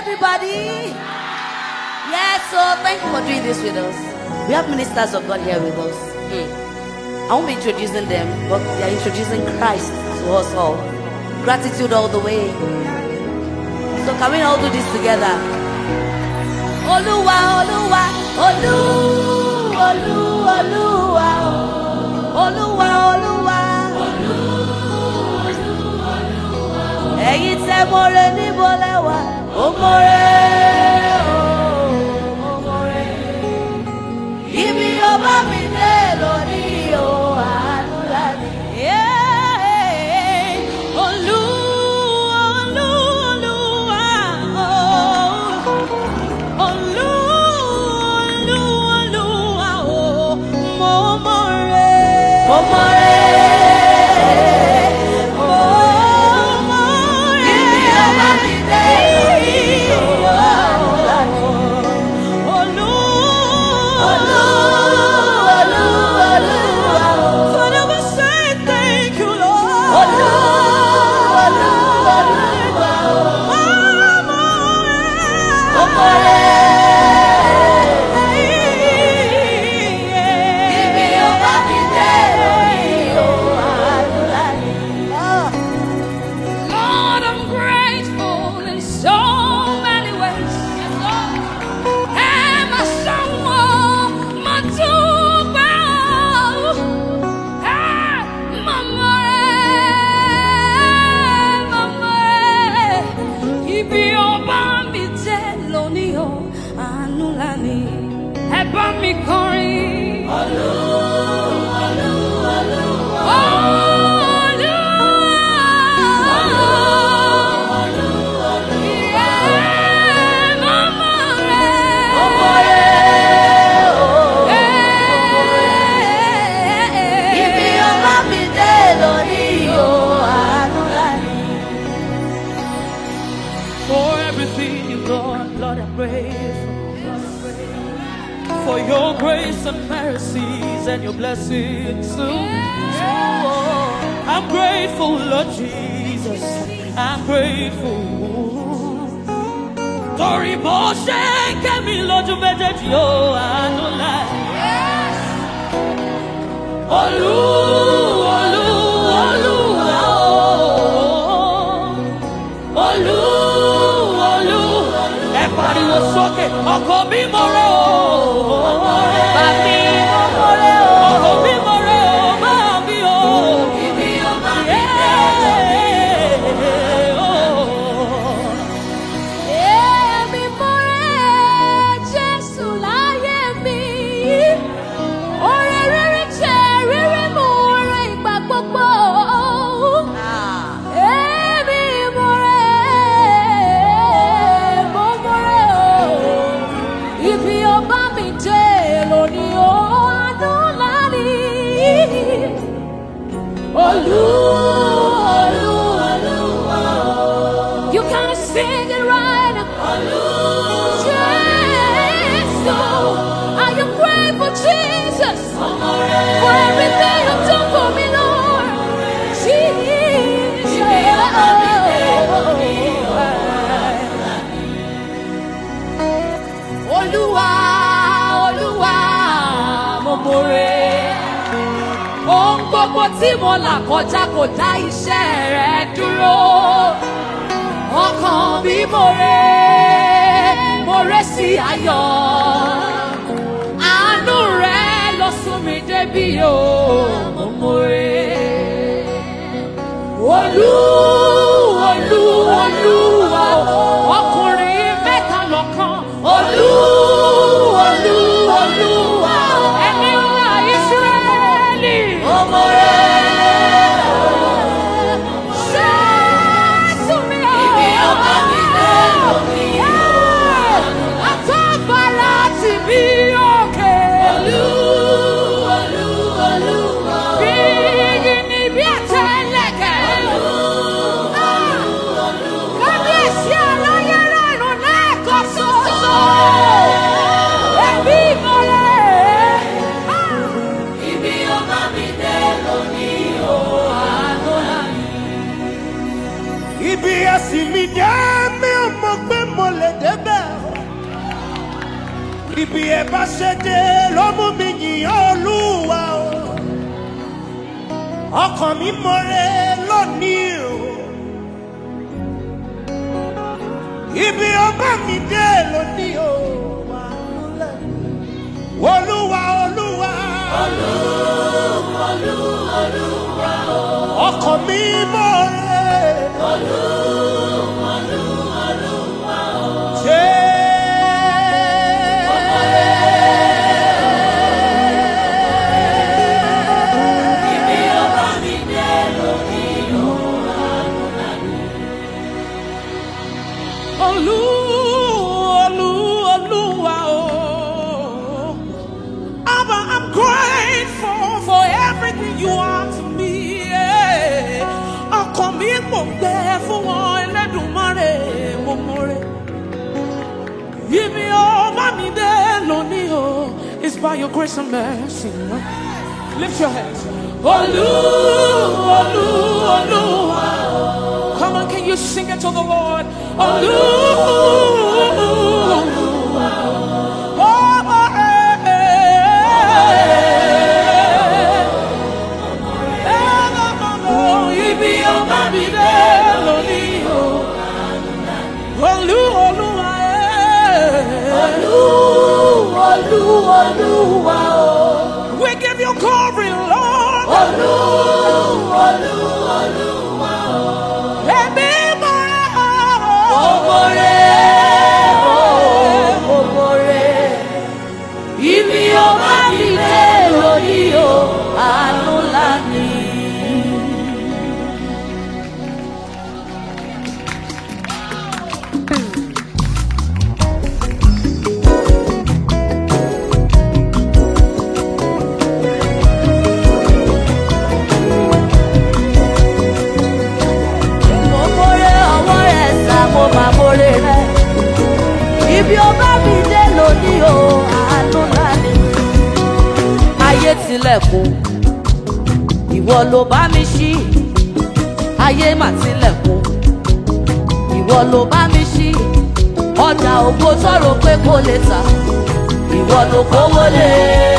everybody. Yes, so thank you for doing this with us. We have ministers of God here with us. Hmm. I won't be introducing them, but they are introducing Christ to us all. Gratitude all the way. So can we all do this together? Oluwa, Oluwa, Olu, Olu, Oluwa, Oluwa, Oluwa. Ẹ̀yin tẹ́ mọ́re níbo lẹ́wà, ó mọ́re, ó mọ́re. Ibi ọba mi dé lónìí o, àánú láti. Olú, Olú, Olúwa, oh. Olú, Olú, Olúwa, oh. Mo mọ̀ rẹ̀. Ó mọ́re, Mo mọ̀ rẹ̀. ibi ọba mi dé lónìí o, àánú láti. Olú, Olú, Olú, Olúwa o. Father, we say thank you, Lord. Olú, Olú, Olúwa o. Mo mọ̀ rẹ̀. Ó mọ́re. Ibi ọba mi dé lónìí o, àánú láti. Lord, I'm grateful in so many ways. Yes, Lord. And my song, my tuba, ah, mama, mama, ibi ọba mi jẹ́ lónìí o, àánú ńlá ni. Ẹ bá mi kọrin. Ibi ọba mi dé lónìí o, àánú láti. For everything you've done, Lord, I'm grateful. For your grace and mercies and your blessings too. I'm grateful, Lord Jesus. I'm grateful. Torí bó ṣe ń kẹ́mi lójú méjèèjì ó àánú láì. Olú, olú, olúwa o. Olú, olú. Ẹ pariwo sókè, ọkọ mi mo rẹ o. Bàbí mo mo rẹ o. Ọkọ mi mo rẹ o, máa mi o. Ibi ọba mi dé lónìí o. Èmi mo rẹ Jésù láyé mi. Oore rere jẹ́ rere mú oore ìgbà gbogbo. Ah. Èmi mo rẹ̀, mo mo rẹ̀ o. Ibi ọba mi dé lónìí o, àánú ńlá ni. Olú, olú, olúwa o. You can sing it right. Olú, Jésù. I am grateful, Jesus, for everything you've done for me, Lord. Olúwa, Olúwa, mo mọ̀rẹ́. Ohun gbogbo tí mo là kọjá kò dá iṣẹ́ rẹ̀ dúró. Ọkàn mi mọ̀rẹ́, mọ̀rẹ́ sí ayọ̀. Àánú rẹ̀ lọ sún mi débi o, mo mọ̀rẹ́. Olú, olú, olúwa, ọkùnrin mẹ́ta lọ́kàn. Olú, olú, olúwa, ẹni ńlá Ísírẹ́lì. Ọmọ rẹ̀ Jésù mi o. Ibi ọba mi dé lónìí o. Àtọ́gbàrá ti bí òkè. Olú, olú, olúwa o. Bí igi ni bí àtẹlẹ̀kẹ̀. Kábíyèsí aláyé rẹ̀ nù lẹ́ẹ̀kan ṣoṣo. Ẹbí ìmọ̀lẹ̀. Ibi ọba mi dé lónìí o. Àánú là ní. Ibi ẹ̀sìn mi dé mi ò mọ̀ pé mo lè débẹ̀. Ibi ẹ̀ bá ṣe dé ló mú mi yìn Olúwa o. Ọkàn mi mọ̀rẹ́ lónìí o. Ibi ọba mi dé lónìí o. Olúwa Olúwa. Ọkàn mi mọ̀rẹ́. Olú, Olú, Olúwa o. Abba, I'm grateful for everything you are to me. yeah. Ọkàn mi kò gbẹ fún wọn Ẹlẹ́dùmarè mo mọ̀rẹ́. Ibi ọba mi dé lónìí o, it's by your grace and mercy. Lift your hands. Olú, Olú, Olúwa o. Come on, can you sing it to the Lord? Olú, Olúwa o. Ọba rẹ̀. Ibi ọba mi dé lónìí o. Olú, Olúwa ẹ̀. We give you glory, Lord. Ẹ̀mí mọ́ra. Ibi ọba mi dé lónìí o, àánú ńlá ni. Mo mórè ọwọ́ rẹ̀ sá, mo máa mórè rẹ̀. Ibi ọba mi dé lónìí o, àánú ńlá ni. Ayé tilẹ̀kùn, ìwọ ló bá mi ṣí. Ayé mà tilẹ̀kùn, ìwọ ló bá mi ṣí. Ọjà ògo sọ̀rọ̀ pé kò lè tà, ìwọ ló kówó lé.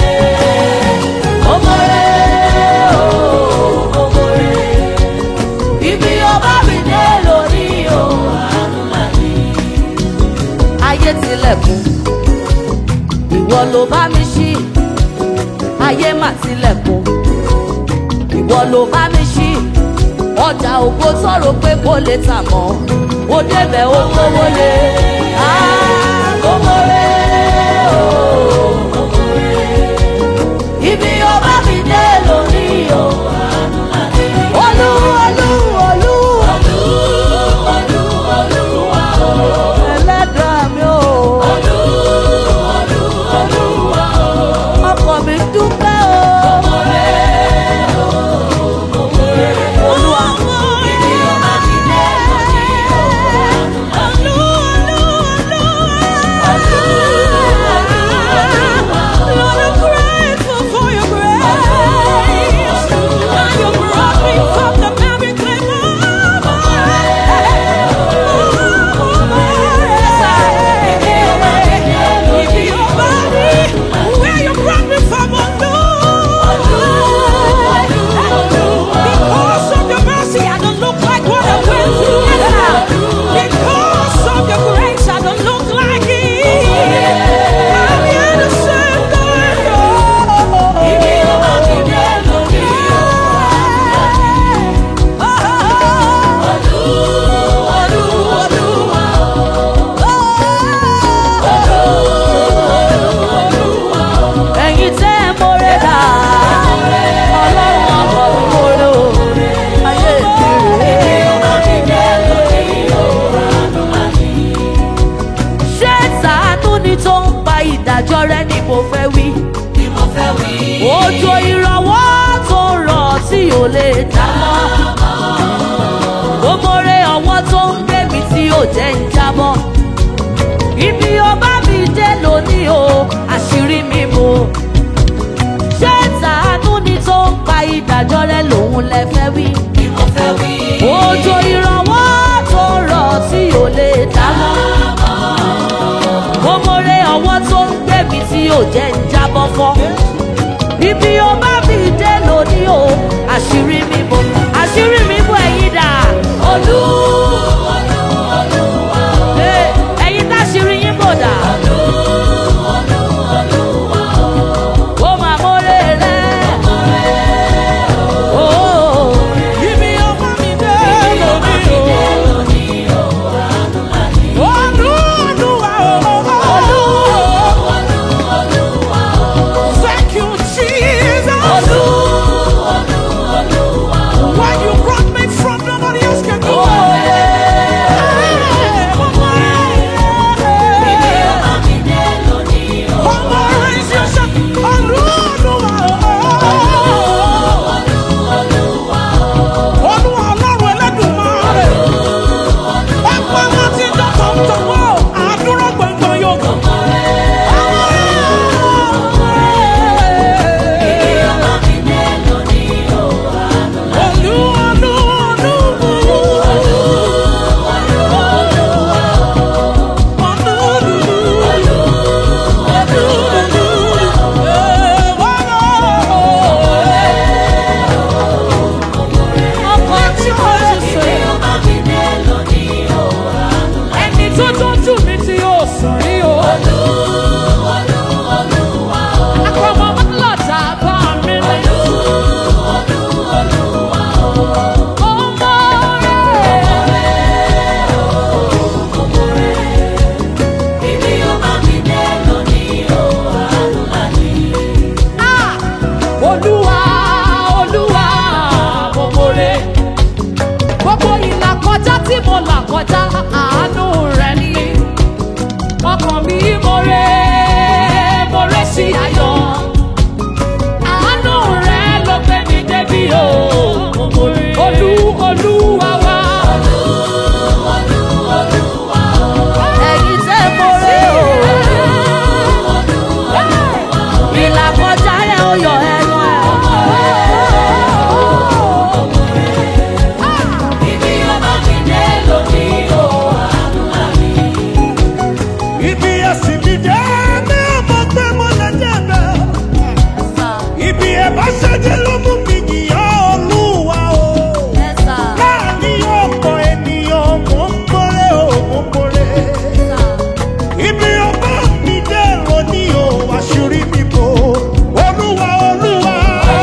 Mo mórè o, mo mórè. Ibi ọba mi dé lónìí o, àánú ńlá ni ayé tilẹ̀kùn ìwọ ló bá mi ṣí ayé mà tilẹ̀kùn ìwọ ló bá mi ṣí ọjà ògo sọ̀rọ̀ pé kò lè tà mọ́ ó débẹ̀ ó kówó lé àgọ́mọ́rẹ́ ibi ọba mi dé lónìí o olú olú olú ẹlẹ́dàá mi o. ọkọ mi dúpẹ́ o. Olúwa. Where you brought me from, Because of your mercy, I don't look like what I went through. Because of your grace, I don't look like it. I'm here to say thank ẹ̀yin tẹ́ ẹ mọ́rẹ́ dà ọlọ́run ọkọ̀ mi mọ́rẹ́ o ayé mi rèé. ṣé sàánú ni tó ń pa ìdájọ́ rẹ ni mo fẹ́ wí. òjò ìrànwọ́ tó rọ̀ tí ò lè dá mọ́. ó mọ́rẹ́ ọwọ́ tó ń gbé mi tí ò jẹ́ ń jábọ́. ibi ọba mi dé lónìí o àṣírí mi bò. ṣé sàánú ni tó ń pa ìdájọ́ rẹ lòun lẹ fẹ́ wí. òjò ìrànwọ́ tó rọ̀ tí ò lè dá mọ́. là kọjá àánú rẹ̀ ni ọkàn mi mo rè mo rè sí ayọ̀ àánú rẹ̀ ló gbé mi débi o olú olúwa wá. ẹ̀yin tẹ́ mórè o. ìlà kọjá yẹn ó yọ ẹnu ẹ̀. Ibi ẹ̀sìn mi dé mi ò mọ̀ pé mo lè débẹ̀. Ibi ẹ̀ bá ṣẹ́jẹ́ ló mú mi yìnyín olúwa o. Láàárín ọ̀pọ̀ ènìyàn mò ń kórè o, mò ń kórè. Ibi ọba mi dé lóní o, àṣírí mi bò. Olúwa olúwa.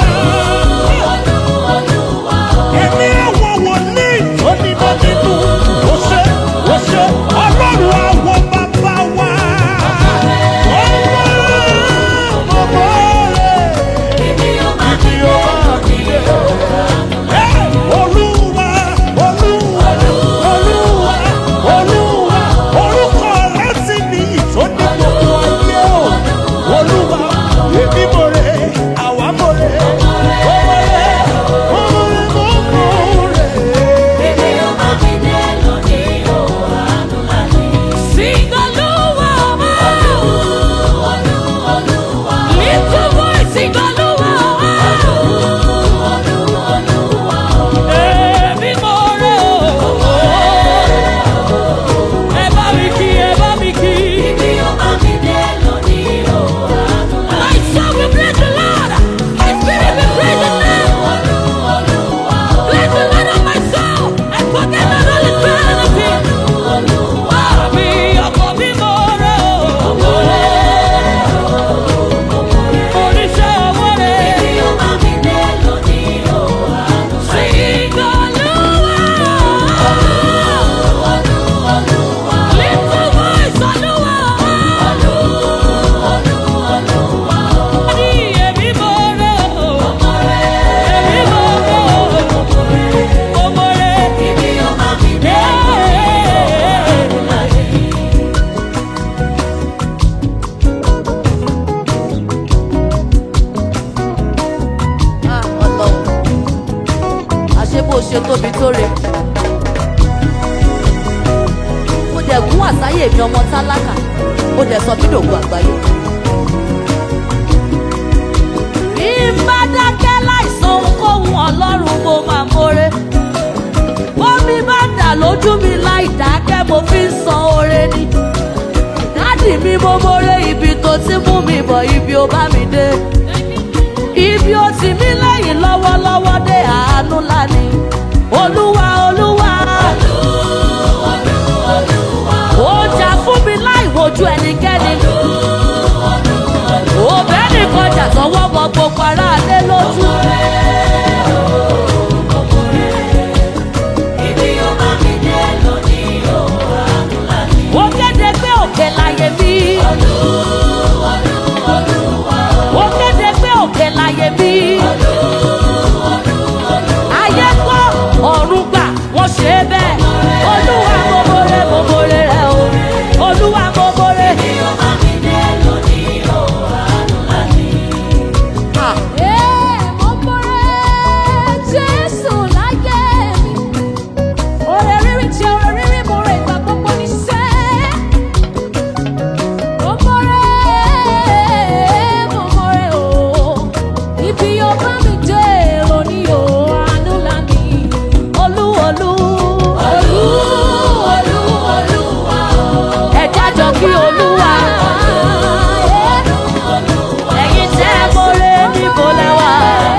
Èmi àwọn wòlíì tó ní bá nínú. Ó ṣe ó ṣe ọlọ́run àwọn bàbá wa. Ọmọ ọmọ rẹ̀. Ibi ọba mi dé. Olúwa, Olúwa, Olúwa, Olúwa, orúkọ rẹ̀ sì ní ìtọ́ni gbogbo ayé o. Olúwa, èmi mo rè, àwa mo rè, mo mo rè, mo mo rè, mo mo rè. Sing Olúwa wá. Little boy, sing Olúwa wá. Èmi mo rè o. Ẹ bá mi kí, ẹ bá mi kí. My soul will praise the Lord. My spirit will praise His name. Bless the Lord of my soul and forget not all His benefits. Àmì ọkọ̀ mi mo rẹ̀ o. Oníṣẹ́ owó rẹ̀. Sing Olúwa. Little voice Olúwa. Ní èmi mo rẹ̀ o. Èmi mo rẹ̀ o. Mo mo rẹ̀. Ah, Ọlọ́run. àṣé bó ṣe tóbi tó re. mo dẹ̀ gún àsáyè mi ọmọ tálákà mo dẹ̀ sọ mí dògùn àgbáyé. bí n bá dákẹ́ láìsọ ohunkóhun ọlọ́run mo máa mórè. bómi bá dà lójú mi láì dákẹ́ mo fi ń san oore ni. dádì mi mo mórè ibi tó ti mú mi bọ̀ ibi ó bá mi dé ibi ó ti mí lẹ́yìn lọ́wọ́lọ́wọ́ dé àánú lánì. olúwa olúwa. ó jà fún mi láì wojú ẹnikẹ́ni. òbẹ́ nìkan jà sọ́wọ́ mọ gbogbo aráalé lójú. ó kéde pé òkè láyé mi. ó kéde pé òkè láyé mi. ayé gbọ́ ọ̀run gbà wọ́n ṣe é bẹ́ẹ̀. olúwa mo mọ̀rẹ́ mo mọ̀rẹ́ rẹ o. olúwa mo mọ̀rẹ́. Ah. Mo mọ̀rẹ́ Jésù láyé mi. Oore rírí jẹ́ oore rírí mo rẹ̀ ìgbà gbogbo ní sẹ́. Mo mọ̀rẹ́, mo mọ̀rẹ́ o. Ibi ó bá mi dé lónìí o, àánú ńlá ni. olú olú. Olú, olú, olúwa o. ẹ jájọ kí olúwa. ẹ̀yin tẹ́ ẹ mọ̀rẹ́ níbo lẹ́wà.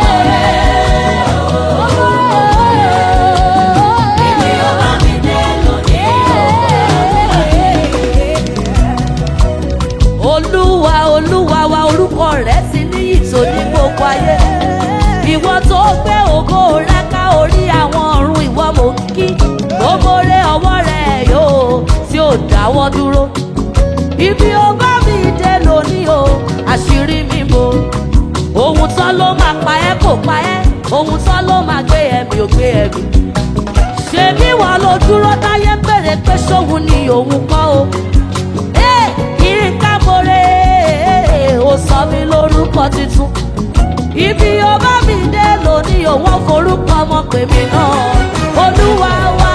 olúwa olúwa wa orúkọ rẹ̀ ti níyì tó ní gbogbo ayé. ìwọ tó gbé ògo rẹ ká orí àwọn ọ̀run ìwọ mò ń kí. gbogbo rẹ ọwọ́ rẹ̀ yóò tí ò dáwọ́ dúró. ibi ó bá mi dé lónìí o àṣírí mi bò. ohun tán ló máa pa ẹ́ kò pa ẹ́ ohun tán ló máa gbé ẹ̀mí ò gbé ẹ̀mí. ṣèbí wọn ló tó dúró táyé ń bèrè pé sóhun ni òun kọ́ o. Ee, Yínká Mọ́rẹ́ ó sọ mí lórúkọ tuntun. Ibi ó bá mi dé lónìí òun forúkọ ọmọ pè mí náà. Olúwa wa.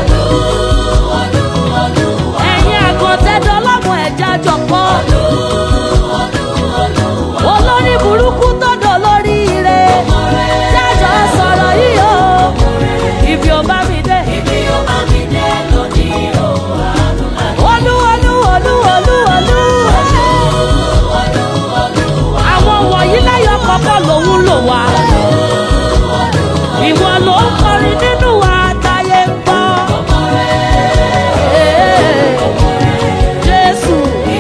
Ẹ̀yin àgọ̀tẹ́dọ́ lọ́mọ ẹ̀já jọ̀pọ̀. Olórí burúkú tó dọ̀ lórí ire. Jájọ́ sọ̀rọ̀ yìí o. Ibi ó bá mi dé. Olú olú olú olú olú. Àwọn wọ̀nyí lẹ́yọ̀ kọ̀ọ̀kan lòun lò wá. Ìwọ ló ń kọrin nínú wa táyé ń gbọ́. Ee, Jésù.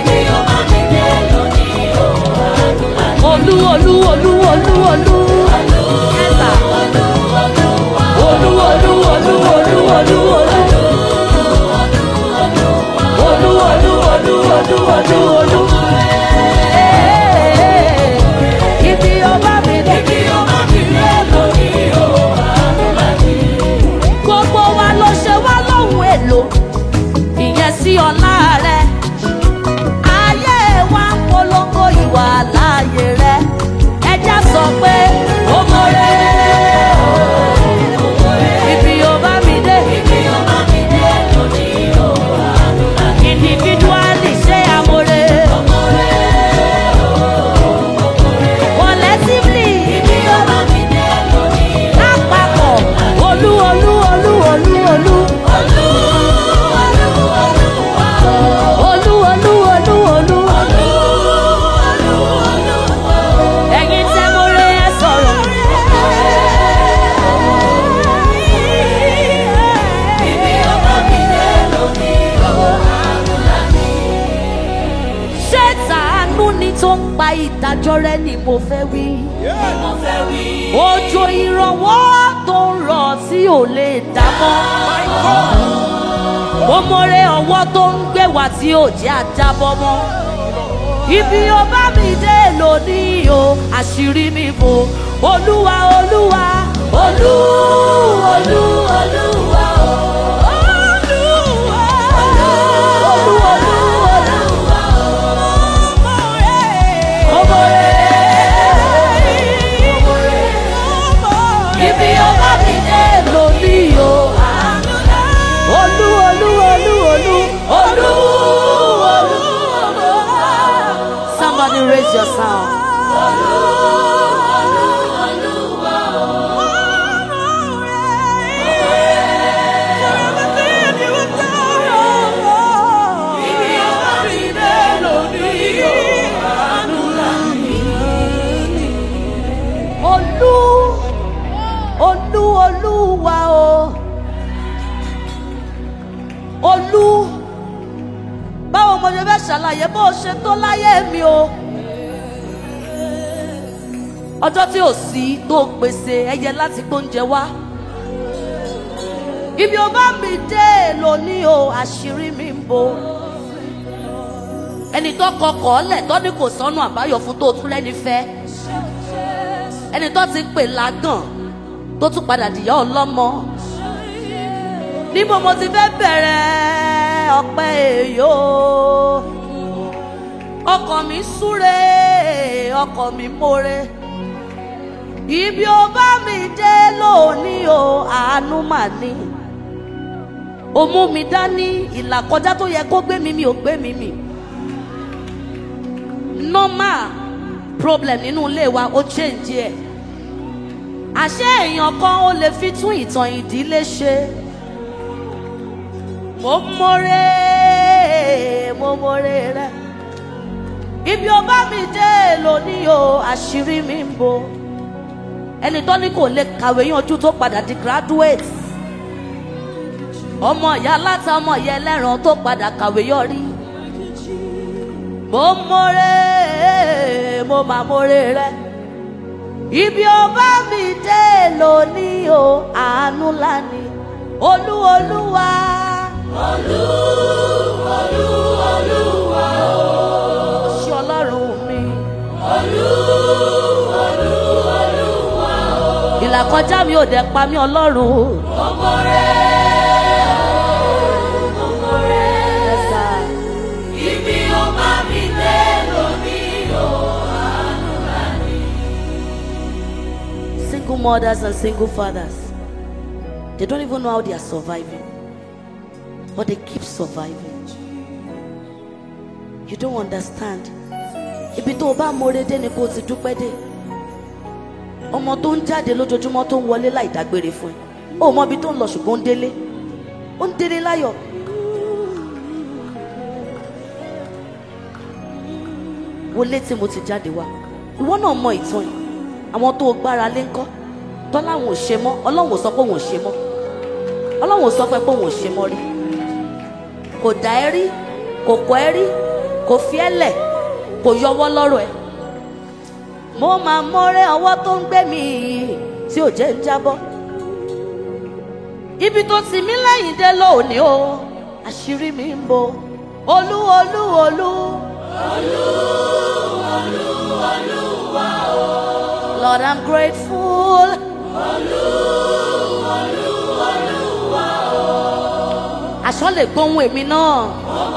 Olú olú olú olú olú. Ẹ̀sà. Olú olú olú olú olú olú. Olú olú olú olú olú olú. Ee, Ibi ọba mi dé. Gbogbo wa ló ṣe wá lóhùn èlò. Ìyẹn sí ọlá rẹ̀. Ayé wa ń polongo ìwà láàyè rẹ̀. Ẹja sọ pé ó mọ̀rẹ́. Ibi ọba mi dé. Individually ṣé amore. Collectively. Lápapọ̀. Olú olú olú olú olú. Olú olú olú olú. Ẹ̀yin tẹ́ mo rẹ ẹ sọ̀rọ̀. Ṣé tàánú ni tó ń pa ìdájọ́ rẹ ni mo fẹ́ wí? Òjò ìrànwọ́ tó ń rọ̀ tí ò lè dá mọ́. Mo mọ̀rẹ́ ọwọ́ tó ń gbé wá tí ò jẹ́ àjábọ́ mọ́. Ibi ó bá mi dé lónìí o, àṣírí mi bò. Olúwa Olúwa Olú Olú Olúwa o. Olúwa Olú Olú Olúwa o. Mo mọ̀rẹ́. Ibi ó bá mi dé lónìí o. Olú Olú Olú Olú Olú Olú. Somebody raise your sound. Olú Olú Olúwa o. Olú báwo mo ṣe fẹ́ ṣàlàyé bó o ṣe tó láyé mi o. Ọjọ́ tí ò sí tó pèsè ẹyẹ láti gbóúnjẹ wá. Ibi ó bá mi dé lónìí o, àṣírí mi ń bo. Ẹni tó kọkọ̀ ọ́lẹ̀ tó ní kò sọ́nù àbáyọ fún tó tún lẹ́ni fẹ́. Ẹni tó ti pè lágàn tó tún padà dìyà ọlọ́mọ. Níbo mo ti fẹ́ bẹ̀rẹ̀ ọpẹ́ èyó? Ọkàn mi súre, ọkàn mi more. Ibi ó bá mi dé lónìí o, àánú mà ní. Ó mú mi dání ìlàkọjá tó yẹ kó gbé mi mi ò gbé mi mi. Normal problem nínú ilé wa ó change ẹ̀. Àṣé èèyàn kan ó lè fi tún ìtàn ìdílé ṣe. Mo mọ̀rẹ́, mo mọ̀rẹ́ rẹ̀. Ibi ó bá mi dé lónìí o, àṣírí mi ń bo ẹni tó ní kò lè kàwé yanjú tó padà di graduate ọmọ ìyá aláta ọmọ ìyá ẹlẹ́ran tó padà kàwé yọrí mo mọ̀rẹ́ mo mà mọ̀rẹ́ rẹ ibi ó bá mi dé lónìí o àánú lánìí olú olúwa. olú olú olúwa o. ṣé ọlọ́run mi. olú olú olúwa o. ìlàkọjá mi ò dẹ̀ pa mí ọlọ́run. ọmọ rẹ̀ mothers and single fathers. They don't even know how they are surviving. But they keep surviving. You don't understand. Ibi tó o bá mọ̀re dé ni kó o ti dúpẹ́ dé. Ọmọ tó ń jáde lójoojúmọ́ tó ń wọlé láì dágbére fún ẹ. O mọ ibi tó ń lọ ṣùgbọ́n ó ń délé. Ó ń délé láyọ̀. Wọlé tí mo ti jáde wá. Ìwọ náà mọ ìtàn yìí. Àwọn tó o gbára lé ńkọ́. Tọ́lá àwọn ò ṣe mọ́. Ọlọ́run ò sọ pé òun ò ṣe mọ́. Ọlọ́run ò sọ pé òun ò ṣe mọ́ rí. Kò dá ẹ rí. Kò kọ́ ẹ rí. Kò fi ẹ́ lẹ̀. Kò yọwọ́ lọ́rọ̀ ẹ. Mo máa mọ́rẹ́ ọwọ́ tó ń gbé mi yìí tí ò jẹ́ ń jábọ́. Ibi tó ti mí lẹ́yìn dé lónìí o. Àṣírí mi ń bo. Olú olú olú. Lord, I'm grateful. Aṣọ lè gbóhùn èmi náà.